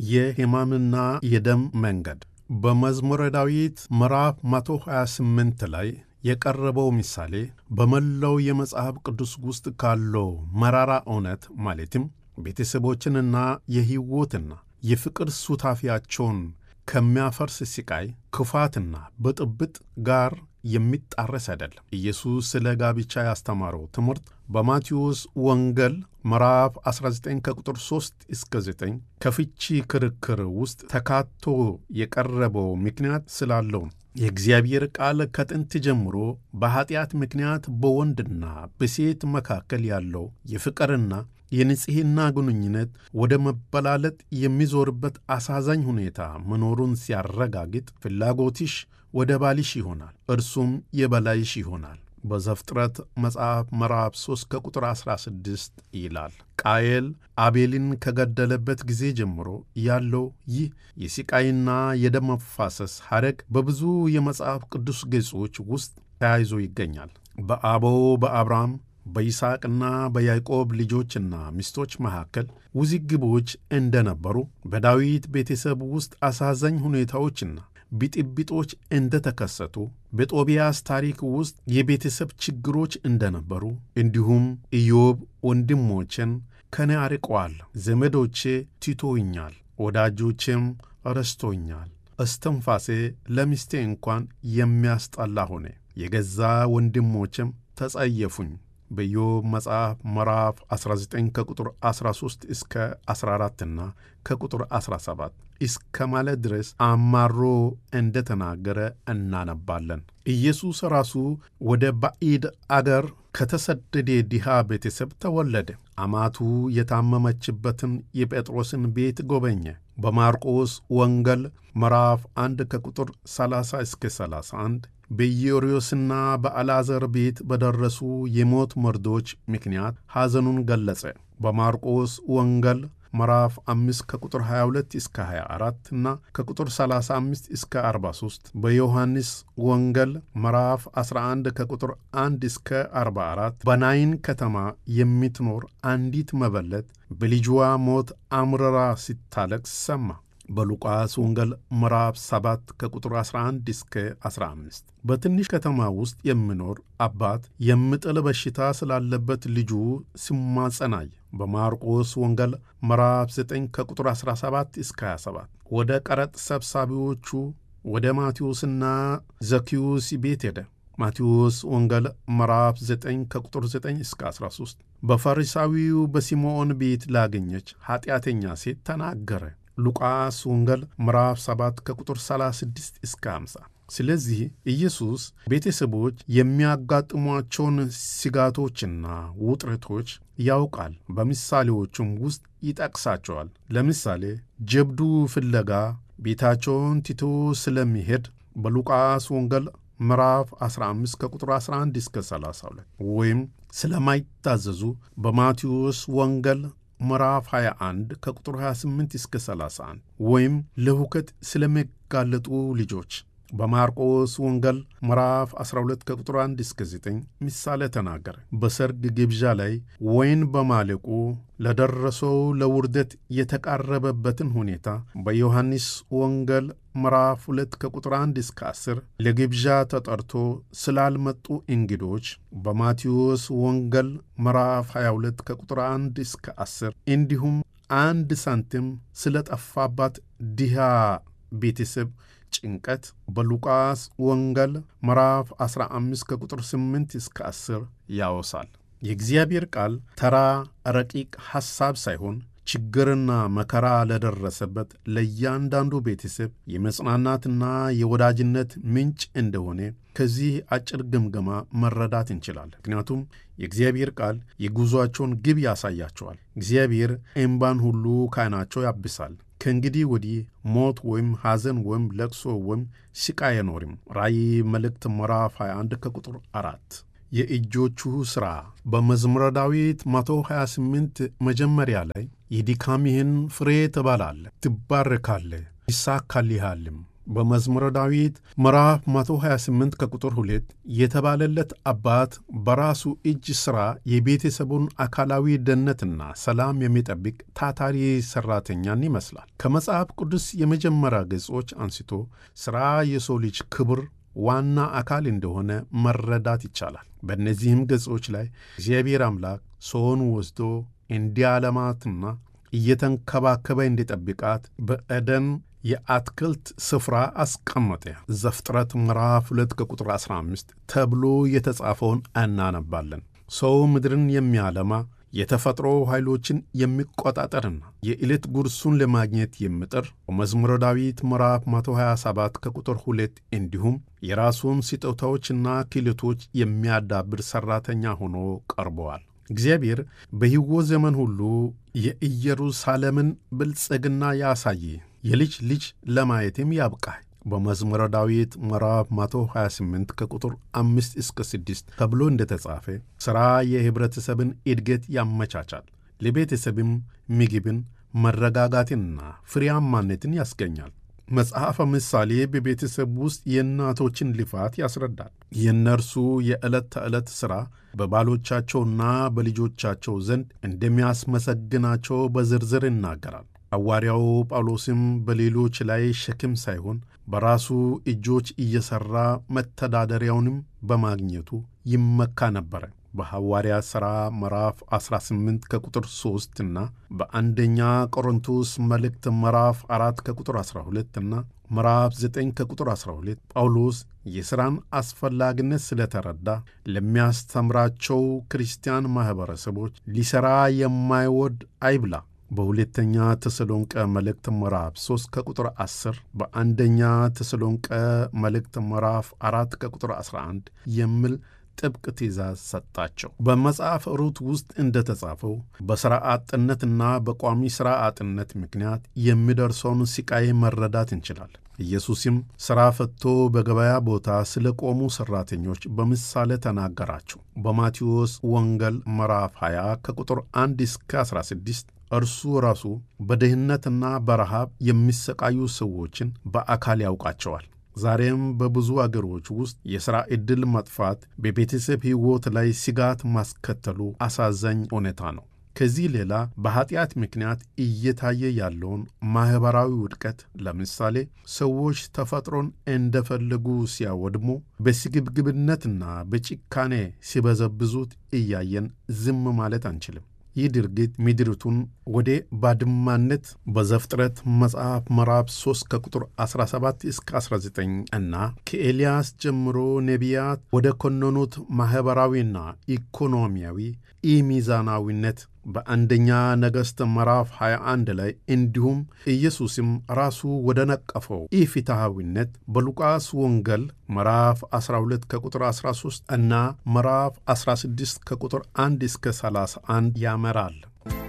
የሕማምና የደም መንገድ በመዝሙረ ዳዊት ምዕራፍ 128 ላይ የቀረበው ምሳሌ በመላው የመጽሐፍ ቅዱስ ውስጥ ካለው መራራ እውነት ማለትም ቤተሰቦችንና የሕይወትና የፍቅር ሱታፊያቸውን ከሚያፈርስ ስቃይ፣ ክፋትና ብጥብጥ ጋር የሚጣረስ አይደለም። ኢየሱስ ስለ ጋብቻ ያስተማረው ትምህርት በማቴዎስ ወንጌል ምዕራፍ 19 ከቁጥር 3 እስከ 9 ከፍቺ ክርክር ውስጥ ተካቶ የቀረበው ምክንያት ስላለው ነው። የእግዚአብሔር ቃል ከጥንት ጀምሮ በኀጢአት ምክንያት በወንድና በሴት መካከል ያለው የፍቅርና የንጽሕና ግንኙነት ወደ መበላለጥ የሚዞርበት አሳዛኝ ሁኔታ መኖሩን ሲያረጋግጥ ፍላጎትሽ ወደ ባልሽ ይሆናል፣ እርሱም የበላይሽ ይሆናል በዘፍጥረት መጽሐፍ ምዕራፍ 3 ከቁጥር 16 ይላል። ቃየል አቤልን ከገደለበት ጊዜ ጀምሮ ያለው ይህ የስቃይና የደም መፋሰስ ሐረግ በብዙ የመጽሐፍ ቅዱስ ገጾች ውስጥ ተያይዞ ይገኛል። በአበው በአብርሃም በይስሐቅና በያዕቆብ ልጆችና ሚስቶች መካከል ውዝግቦች እንደነበሩ በዳዊት ቤተሰብ ውስጥ አሳዛኝ ሁኔታዎችና ብጥብጦች እንደተከሰቱ በጦቢያስ ታሪክ ውስጥ የቤተሰብ ችግሮች እንደነበሩ እንዲሁም ኢዮብ ወንድሞችን ከኔ አርቀዋል፣ ዘመዶቼ ትቶኛል፣ ወዳጆቼም ረስቶኛል፣ እስትንፋሴ ለሚስቴ እንኳን የሚያስጠላ ሆነ፣ የገዛ ወንድሞችም ተጸየፉኝ በኢዮብ መጽሐፍ ምዕራፍ 19 ከቁጥር 13 እስከ 14 እና ከቁጥር 17 እስከ ማለት ድረስ አማሮ እንደተናገረ እናነባለን። ኢየሱስ ራሱ ወደ ባዕድ አገር ከተሰደደ ድሃ ቤተሰብ ተወለደ። አማቱ የታመመችበትን የጴጥሮስን ቤት ጎበኘ። በማርቆስ ወንጌል ምዕራፍ 1 ከቁጥር 30 እስከ 31 በኢዮርዮስና በአልዓዛር ቤት በደረሱ የሞት መርዶች ምክንያት ሐዘኑን ገለጸ። በማርቆስ ወንጌል ምዕራፍ 5 ከቁጥር 22 እስከ 24 እና ከቁጥር 35 እስከ 43 በዮሐንስ ወንጌል ምዕራፍ 11 ከቁጥር 1 እስከ 44 በናይን ከተማ የምትኖር አንዲት መበለት በልጅዋ ሞት አምርራ ሲታለቅስ ሰማ። በሉቃስ ወንጌል ምዕራፍ 7 ከቁጥር 11 እስከ 15 በትንሽ ከተማ ውስጥ የሚኖር አባት የምጥል በሽታ ስላለበት ልጁ ሲማጸናይ። በማርቆስ ወንጌል ምዕራፍ 9 ከቁጥር 17 እስከ 27 ወደ ቀረጥ ሰብሳቢዎቹ ወደ ማቴዎስና ዘኪዮስ ቤት ሄደ። ማቴዎስ ወንጌል ምዕራፍ 9 ከቁጥር 9 እስከ 13 በፈሪሳዊው በሲምዖን ቤት ላገኘች ኀጢአተኛ ሴት ተናገረ። ሉቃስ ወንጌል ምዕራፍ 7 ከቁጥር 36 እስከ 50። ስለዚህ ኢየሱስ ቤተሰቦች የሚያጋጥሟቸውን ስጋቶችና ውጥረቶች ያውቃል። በምሳሌዎቹም ውስጥ ይጠቅሳቸዋል። ለምሳሌ ጀብዱ ፍለጋ ቤታቸውን ትቶ ስለሚሄድ በሉቃስ ወንጌል ምዕራፍ 15 ከቁጥር 11 እስከ 32 ወይም ስለማይታዘዙ በማቴዎስ ወንጌል ምዕራፍ 21 ከቁጥር 28 እስከ 31 ወይም ለሁከት ስለሚጋለጡ ልጆች በማርቆስ ወንጌል ምዕራፍ 12 ከቁጥር 1 እስከ 9 ምሳሌ ተናገረ። በሰርግ ግብዣ ላይ ወይን በማለቁ ለደረሰው ለውርደት የተቃረበበትን ሁኔታ በዮሐንስ ወንጌል ምዕራፍ 2 ከቁጥር 1 እስከ 10 ለግብዣ ተጠርቶ ስላልመጡ እንግዶች በማቴዎስ ወንጌል ምዕራፍ 22 ከቁጥር 1 እስከ 10 እንዲሁም አንድ ሳንቲም ስለጠፋባት ድሃ ቤተሰብ ጭንቀት በሉቃስ ወንጌል ምዕራፍ 15 ከቁጥር 8 እስከ 10 ያወሳል። የእግዚአብሔር ቃል ተራ ረቂቅ ሐሳብ ሳይሆን ችግርና መከራ ለደረሰበት ለእያንዳንዱ ቤተሰብ የመጽናናትና የወዳጅነት ምንጭ እንደሆነ ከዚህ አጭር ግምገማ መረዳት እንችላለን። ምክንያቱም የእግዚአብሔር ቃል የጉዞአቸውን ግብ ያሳያቸዋል። እግዚአብሔር እምባን ሁሉ ከዓይናቸው ያብሳል። ከእንግዲህ ወዲህ ሞት ወይም ሐዘን ወይም ለቅሶ ወይም ስቃይ አይኖርም። ራእይ መልእክት ምዕራፍ 21 ከቁጥር አራት የእጆቹ ሥራ በመዝሙረ ዳዊት 128 መጀመሪያ ላይ የድካምህን ፍሬ ትበላለህ፣ ትባረካለህ፣ ይሳካልሃልም። በመዝሙረ ዳዊት ምዕራፍ 128 ከቁጥር 2 የተባለለት አባት በራሱ እጅ ሥራ የቤተሰቡን አካላዊ ደህንነትና ሰላም የሚጠብቅ ታታሪ ሠራተኛን ይመስላል። ከመጽሐፍ ቅዱስ የመጀመሪያ ገጾች አንስቶ ሥራ የሰው ልጅ ክብር ዋና አካል እንደሆነ መረዳት ይቻላል። በእነዚህም ገጾች ላይ እግዚአብሔር አምላክ ሰውን ወስዶ እንዲያለማትና እየተንከባከበ እንዲጠብቃት በኤደን የአትክልት ስፍራ አስቀመጠ። ዘፍጥረት ምዕራፍ 2 ከቁጥር 15 ተብሎ የተጻፈውን እናነባለን። ሰው ምድርን የሚያለማ የተፈጥሮ ኃይሎችን የሚቆጣጠርና የዕለት ጉርሱን ለማግኘት የሚጥር በመዝሙረ ዳዊት ምዕራፍ 127 ከቁጥር 2 እንዲሁም የራሱን ስጦታዎችና ክህሎቶች የሚያዳብር ሠራተኛ ሆኖ ቀርበዋል። እግዚአብሔር በሕይወት ዘመን ሁሉ የኢየሩሳሌምን ብልጽግና ያሳይ የልጅ ልጅ ለማየትም ያብቃህ በመዝሙረ ዳዊት ምዕራፍ 128 ከቁጥር 5 እስከ 6 ተብሎ እንደተጻፈ ሥራ የኅብረተሰብን እድገት ያመቻቻል፣ ለቤተሰብም ምግብን፣ መረጋጋትንና ፍሬያማነትን ያስገኛል። መጽሐፈ ምሳሌ በቤተሰብ ውስጥ የእናቶችን ልፋት ያስረዳል። የእነርሱ የዕለት ተዕለት ሥራ በባሎቻቸውና በልጆቻቸው ዘንድ እንደሚያስመሰግናቸው በዝርዝር ይናገራል። ሐዋርያው ጳውሎስም በሌሎች ላይ ሸክም ሳይሆን በራሱ እጆች እየሠራ መተዳደሪያውንም በማግኘቱ ይመካ ነበረ። በሐዋርያ ሥራ ምዕራፍ 18 ከቁጥር 3 እና በአንደኛ ቆሮንቶስ መልእክት ምዕራፍ 4 ከቁጥር 12 እና ምዕራፍ 9 ከቁጥር 12 ጳውሎስ የሥራን አስፈላጊነት ስለተረዳ ለሚያስተምራቸው ክርስቲያን ማኅበረሰቦች ሊሠራ የማይወድ አይብላ በሁለተኛ ተሰሎንቀ መልእክት ምዕራፍ 3 ከቁጥር 10 በአንደኛ ተሰሎንቀ መልእክት ምዕራፍ 4 ከቁጥር 11 የሚል ጥብቅ ትእዛዝ ሰጣቸው። በመጽሐፍ ሩት ውስጥ እንደተጻፈው በሥራ አጥነትና በቋሚ ሥራ አጥነት ምክንያት የሚደርሰውን ሥቃይ መረዳት እንችላለን። ኢየሱስም ሥራ ፈትቶ በገበያ ቦታ ስለ ቆሙ ሠራተኞች በምሳሌ ተናገራቸው። በማቴዎስ ወንጌል ምዕራፍ 20 ከቁጥር 1 እስከ 16 እርሱ ራሱ በድህነትና በረሃብ የሚሰቃዩ ሰዎችን በአካል ያውቃቸዋል። ዛሬም በብዙ አገሮች ውስጥ የሥራ ዕድል መጥፋት በቤተሰብ ሕይወት ላይ ስጋት ማስከተሉ አሳዛኝ ሁኔታ ነው። ከዚህ ሌላ በኀጢአት ምክንያት እየታየ ያለውን ማኅበራዊ ውድቀት ለምሳሌ ሰዎች ተፈጥሮን እንደፈለጉ ሲያወድሙ፣ በስግብግብነትና በጭካኔ ሲበዘብዙት እያየን ዝም ማለት አንችልም። ይህ ድርጊት ምድሪቱን ወደ ባድማነት በዘፍጥረት መጽሐፍ ምዕራፍ 3 ከቁጥር 17 እስከ 19 እና ከኤልያስ ጀምሮ ነቢያት ወደ ኮነኑት ማኅበራዊና ኢኮኖሚያዊ ኢሚዛናዊነት በአንደኛ ነገሥት ምዕራፍ 21 ላይ እንዲሁም ኢየሱስም ራሱ ወደ ነቀፈው ኢፍትሐዊነት በሉቃስ ወንጌል ምዕራፍ 12 ከቁጥር 13 እና ምዕራፍ 16 ከቁጥር 1 እስከ 31 ያመራል።